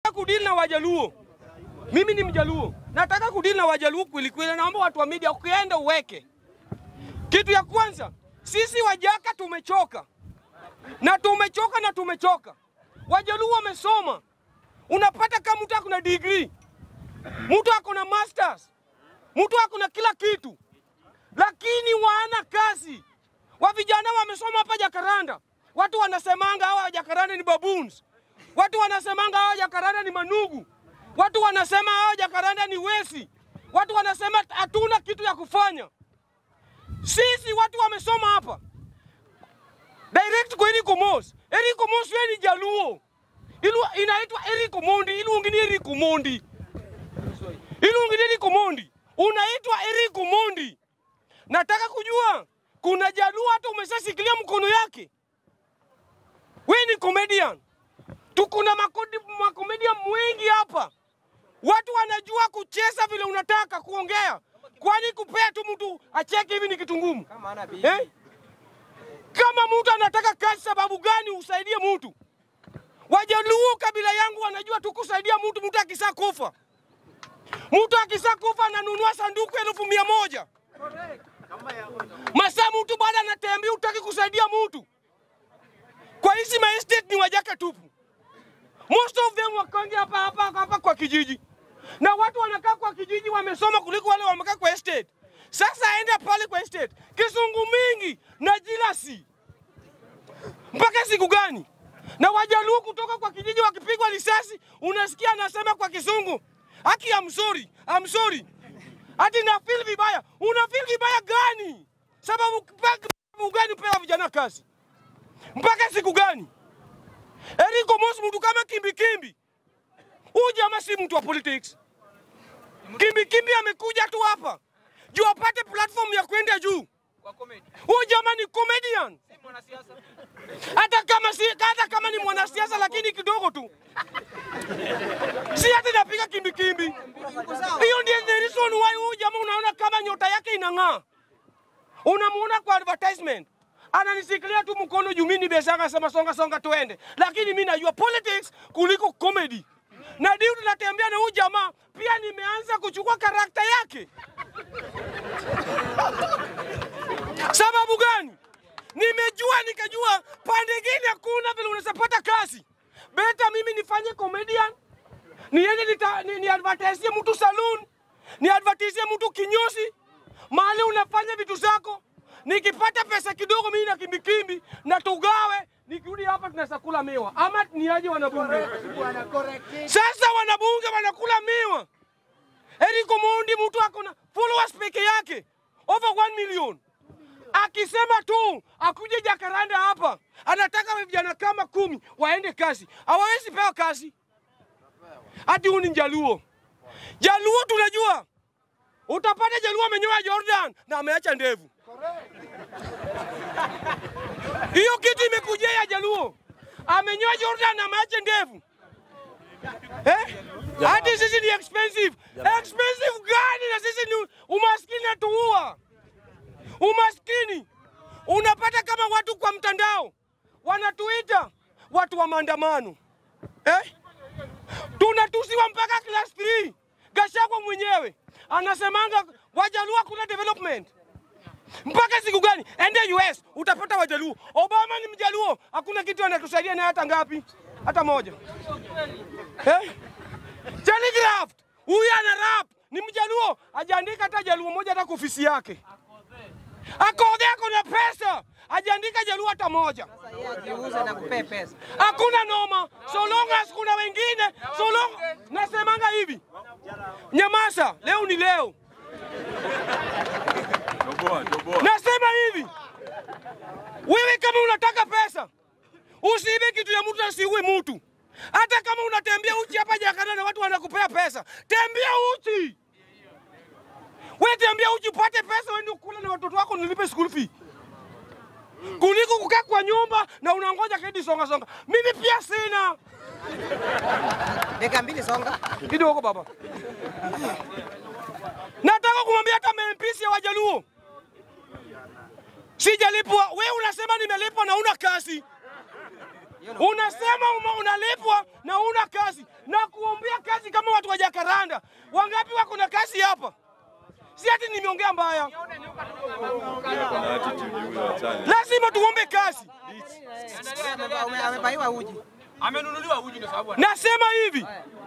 kudili na Wajaluo. Mimi ni Mjaluo, nataka kudili na Wajaluo kweli kweli. Naomba watu wa media, ukienda uweke kitu ya kwanza, sisi Wajaka tumechoka na tumechoka na tumechoka. Wajaluo wamesoma, unapata kama mtu akona degree, mtu akona masters, mtu akona kila kitu, lakini wana kazi. Wa vijana wamesoma hapa Jakaranda, watu wanasemanga hawa Jakaranda ni baboons, watu wanasemanga hawa Jakaranda ni manugu, watu wanasema hawa Jakaranda ni wesi, watu wanasema hatuna kitu ya kufanya. Sisi watu wamesoma hapa direct kwa Eric Omos. Eric Omos yeye ni Jaluo. Ilu inaitwa Eric Omondi, iluongi ni Eric Omondi. Iluongi ni Eric Omondi. Unaitwa Eric Omondi. Nataka kujua kuna Jaluo hata umeshasikilia mkono yake. Wewe ni comedian. Tukuna makodi makomedian wengi hapa. Watu wanajua kucheza vile unataka kuongea. Kwani kupea tu mtu acheke hivi ni kitu ngumu? Eh? Kama mtu anataka kazi, sababu gani usaidie mtu? Wajaluo kabila yangu wanajua tu kusaidia mtu. Mtu akisa kufa, mtu akisa kufa ananunua sanduku elfu mia moja masaa, mtu bado anatembea, utaki kusaidia mtu. Kwa hizi ma estate ni wajaka tupu, most of them wakonge hapa hapa hapa kwa kijiji, na watu wanakaa kwa kijiji wamesoma kuliko wale wamekaa kwa estate. Sasa aende pale kwa estate, kisungu mingi na jilasi mpaka siku gani? Na Wajaluo kutoka kwa kijiji wakipigwa risasi, unasikia anasema kwa Kisungu, haki I'm sorry, I'm sorry. Ati na feel vibaya. Una feel vibaya gani? Sababu mpaka gani pewa vijana kazi? Mpaka siku gani? Eric Omos mtu kama kimbi kimbi. Huyu jamaa si mtu wa politics. Kimbi kimbi amekuja tu hapa juu apate platform ya kwenda juu. Huyu jamaa ni comedian. Hata kama si hata kama ni mwanasiasa lakini kidogo tu. Si hata napiga kimbi kimbi. Hiyo ndio the reason why huyu jamaa unaona kama nyota yake inang'aa. Unamuona kwa advertisement. Ananisikilia tu mkono juu mimi ni besanga sema songa songa tuende. Lakini mimi najua politics kuliko comedy. Na ndio tunatembea na huyu jamaa pia nimeanza kuchukua karakta yake. Sababu gani? Nimejua nikajua pande gine hakuna vile unaweza pata kazi. Beta mimi nifanye comedian, niende nita, ni, ni advertise mtu saloon, ni advertise mtu kinyozi, mahali unafanya vitu zako. Nikipata pesa kidogo mimi na kimbikimbi na tugawe, nikirudi hapa tunaweza kula miwa ama niaje wanabunge. Sasa wanabunge wanakula miwa. Eric Omondi mtu akona followers peke yake over 1 million akisema tu akuje Jakaranda hapa, anataka vijana kama kumi waende kazi, hawawezi pewa kazi. Hati huyu ni Jaluo. Jaluo tunajua, utapata Jaluo amenyoa Jordan na ameacha ndevu. Hiyo kitu imekujia ya Jaluo, amenyoa Jordan na ameacha ndevu eh? Hati sisi ni expensive. Expensive gani? Na sisi ni umaskini natuua umaskini. Unapata kama watu kwa mtandao wanatuita watu wa maandamano eh? Tunatusiwa mpaka class 3. Gachagua mwenyewe anasemanga Wajaluo kuna development mpaka siku gani? Ende US utapata Wajaluo. Obama ni Mjaluo, hakuna kitu anatusaidia naye hata ngapi, hata moja eh? Telegraph huyu ana rap ni Mjaluo, ajaandika hata Jaluo moja hata kwa ofisi yake akodhe ako na pesa ajaandika Jaluo hata moja. Jiuze na kupee pesa. Hakuna noma, so long as kuna wengine, so long nasemanga hivi, nyamaza, leo ni leo. Nasema hivi, wewe kama unataka pesa usiibe kitu ya mtu, asiue mtu. Hata kama unatembea uchi hapa Jakarta na watu wanakupea pesa, tembea uchi. Wewe tembea uchi upate pesa, wewe ukule na watoto wako, nilipe school fee kuliko kukaa kwa nyumba na unangoja kedi songa songa. Mimi pia sina Dakika mbili songa. kidogo baba. Nataka kumwambia hata MPs ya Wajaluo sijalipwa. Wewe unasema nimelipwa na una kazi, unasema uma- unalipwa na una kazi na kuo Jakaranda. Wangapi wako na kazi hapa? Si ati nimeongea mbaya, Kuna attitude huyo achane. lazima tuombe kazi. Ame- Amebaiwa uji. Nasema hivi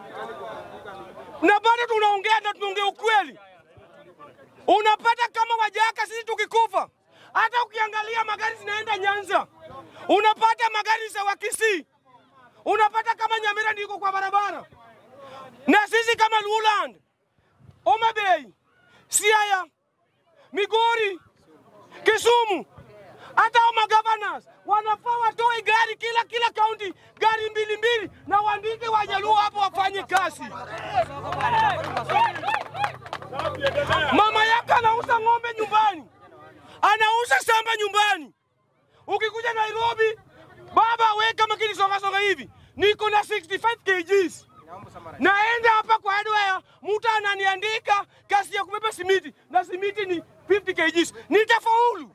na bado tunaongea na tunaongea ukweli. Unapata kama Wajaka, sisi tukikufa, hata ukiangalia magari zinaenda Nyanza, unapata magari za Wakisii, unapata kama Nyamira ndiko kwa barabara, na sisi kama Luland, Homa Bay, Siaya, Migori, Kisumu, hata hao magovernors wanafaa watoe gari kila kila kaunti, gari mbili mbili, na waandike Wajaluo hapo wafanye kazi. Mama yake anauza ng'ombe nyumbani, anauza shamba nyumbani. Ukikuja Nairobi, baba we kama kilisongasonga hivi, niko na 65 kgs naenda hapa kwa hardware, mtu ananiandika kazi ya kubeba simiti na simiti ni 50 kgs, nitafaulu.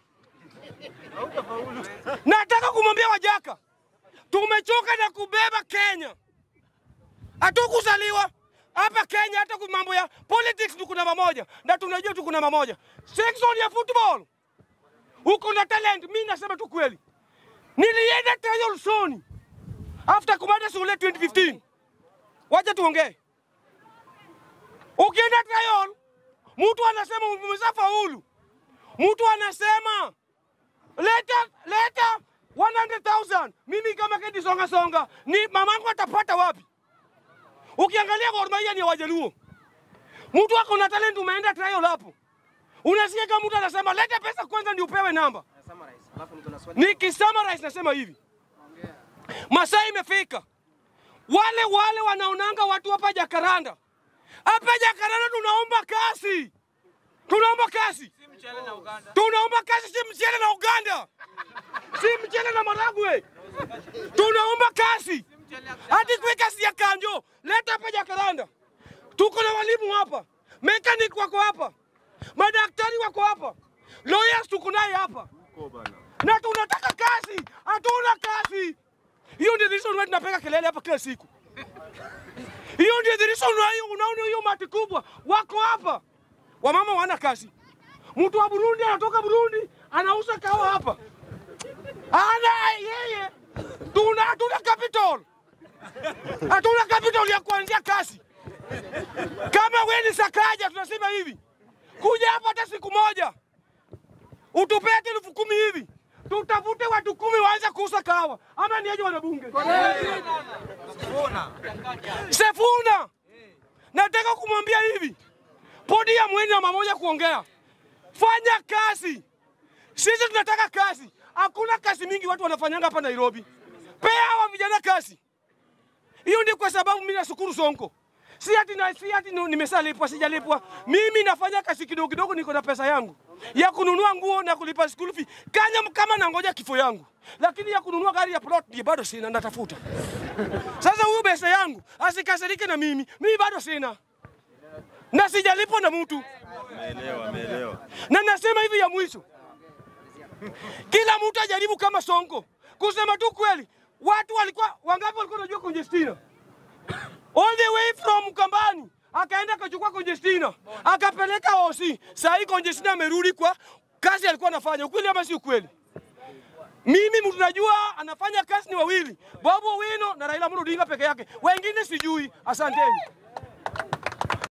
Nataka kumwambia Wajaka, tumechoka na kubeba Kenya. Hatukuzaliwa hapa Kenya, hata kwa mambo ya politics tuko namba moja, na tunajua tuko namba moja. Section ya football uko na talent. Mimi nasema tu kweli, nilienda trial Sony after kumaliza shule 2015. Wacha tuongee. Ukienda trial, mtu anasema umeshafaulu, mtu anasema leta leta 100,000 mimi kama Kedi Songa Songa ni mamangu atapata wapi? Ukiangalia Gor Mahia ni ya Wajaluo, mtu ako na talent, umeenda trial hapo, unasikia kama mtu anasema leta pesa kwanza ndio upewe namba. Alafu niko na swali. Nikisummarize nasema hivi, masaa imefika, wale wale wanaonanga watu hapa Jakaranda, hapa Jakaranda tunaomba kasi, tunaomba kasi, tunaomba kasi, si mchele na Uganda, si mchele na Maragwe, tunaomba kasi, hadi kwe kasi ya kanjo, leta hapa Jakaranda. Tuko na walimu hapa, mechanic wako hapa, madaktari wako hapa, lawyers tuko naye hapa na tunataka kazi, hatuna kazi. Hiyo ndio the reason why tunapiga kelele hapa kila siku. Hiyo ndio the reason why unaona hiyo mati kubwa wako hapa, wamama wana kazi. Mtu wa Burundi anatoka Burundi anauza kawa hapa, ana yeye, tuna hatuna capital, hatuna capital ya kuanzia kazi. Kama wewe ni Sakaja, tunasema hivi, kuja hapa hata siku moja utupee hata elfu kumi hivi tutafute watu kumi waanze kuuza kahawa, ama niaje wanabunge? Sefuna, nataka kumwambia hivi, podium mweni namba moja kuongea, fanya kazi. Sisi tunataka kazi, hakuna kazi mingi watu wanafanyanga hapa Nairobi. Pea hawa vijana kazi. Hiyo ndio kwa sababu mimi nashukuru Sonko. Si ati na si ati nu- nimesalipwa sijalipwa. Mimi nafanya kazi kidogo kidogo, niko na pesa yangu ya kununua nguo na kulipa school fee kanya kama nangoja kifo yangu, lakini ya kununua gari ya plot ndio bado sina, natafuta. Sasa huyu pesa yangu asikasirike na mimi, mimi bado sina na sijalipwa na mtu, Ameelewa, ameelewa. na nasema hivi ya mwisho, kila mtu ajaribu kama Sonko kusema tu kweli. Watu walikuwa wangapi walikuwa wanajua Conjestina? all the way from Kambani akaenda akachukua Conjestina akapeleka OC. Saa hii Conjestina amerudi kwa kazi alikuwa anafanya. Ukweli ama si ukweli? Mimi mtu najua anafanya kazi ni wawili, Babu Owino na Raila Amolo Odinga peke yake, wengine sijui. Asanteni.